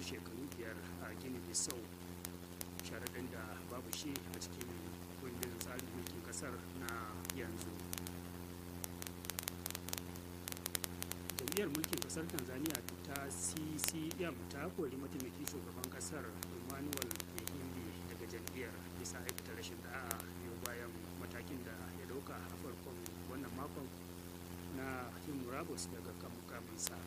shekaru biyar a gini bisau sharaɗin da babu shi a cikin kundin tsarin mulkin ƙasar na yanzu jam'iyyar mulkin ƙasar tanzania ta ccm ta kori mataimakin shugaban ƙasar emmanuel ehimbi daga jam'iyyar bisa aikata rashin da'a biyu bayan matakin da ya dauka a farkon wannan makon na yin murabus daga kan mukaminsa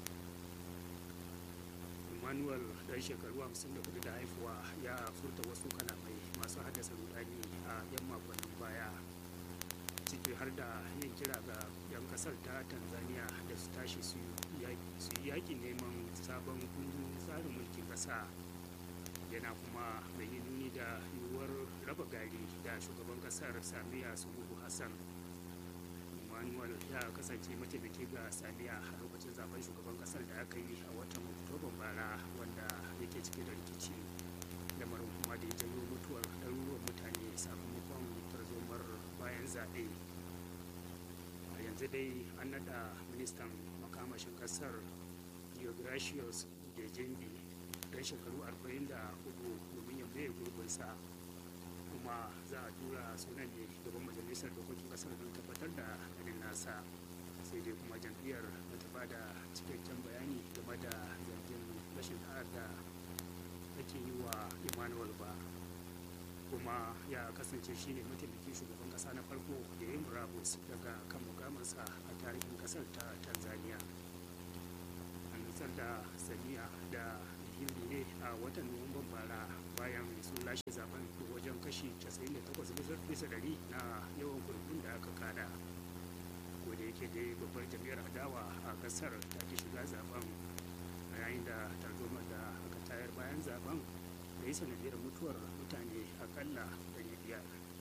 emmanuel dan shekaru 54 da haifuwa ya furta wasu kalamai masu haddasa rudani a yan makonnin baya ciki har da yin kira ga 'yan kasar ta tanzania da su tashi su yi yaƙi neman sabon kundin tsarin mulkin ƙasa yana kuma mai yi nuni da yiwuwar raba gari da shugaban kasar samiya suluhu hassan emmanuel ya kasance mataimaki ga samiya a lokacin zaben shugaban kasar da aka yi a watan oktoban bara wanda yake cike da rikici lamarin kuma da ya janyo mutuwar ɗaruruwan mutane sakamakon tarzomar bayan zaɓe a yanzu dai an naɗa ministan makamashin kasar geogracius da jembi dan shekaru 44 domin ya maye gurbinsa kuma za a tura sunan ne gaban majalisar dokokin kasar don tabbatar da ganin nasa sai dai kuma jam'iyyar ba ta bada cikakken bayani game da zargin rashin da'ar da ake yi wa emmanuel ba kuma ya kasance shine mataimakin shugaban kasa na farko da ya yi murabus daga kan mukamarsa a tarihin kasar ta tanzania an nutsar da saniya da hindi ne a watan nuwamban bara bayan sun lashe zaben da wajen kashi 98 bisa dari na yawan kurkun da aka kada da yake dai babbar jam'iyyar adawa a kasar ta ki shiga zaben a yayin da tarzoma da aka tayar bayan zaben da yi sanadiyar mutuwar mutane akalla 500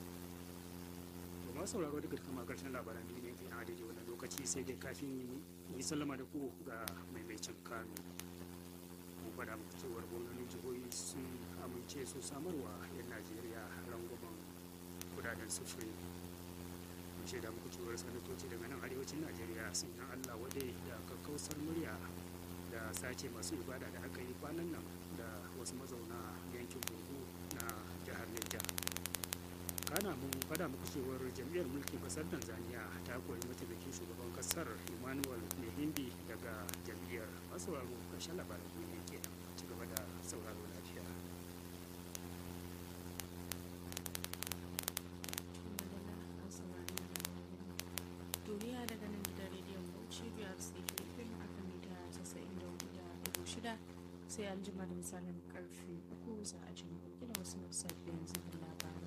masu sauraro daga kama karshen labaran duniya ke a daidai wannan lokaci sai dai kafin yi sallama da ku ga maimaicin kano mu faɗa muku cewar gwamnonin jihohi sun amince su samarwa 'yan najeriya rangwamen kudaden sufuri mun shaida muku cewar sanatoci daga nan arewacin najeriya sun yi allah wadai da kakkausar murya da sace masu ibada da aka yi kwanan nan da wasu mazauna yankin burgu na jihar niger kana mun fada muku cewar jam'iyyar mulkin kasar tanzania ta kori mataimakin shugaban kasar emmanuel mehindi daga jam'iyyar masu sauraro karshen labaran duniya kenan ci gaba da sauraro lafiya duniya daga nan gidan rediyon bauchi biyar sai filifin a kan mita 94.6 sai an jima da misalin karfe uku za a ji mu da wasu sabbin zubin labarai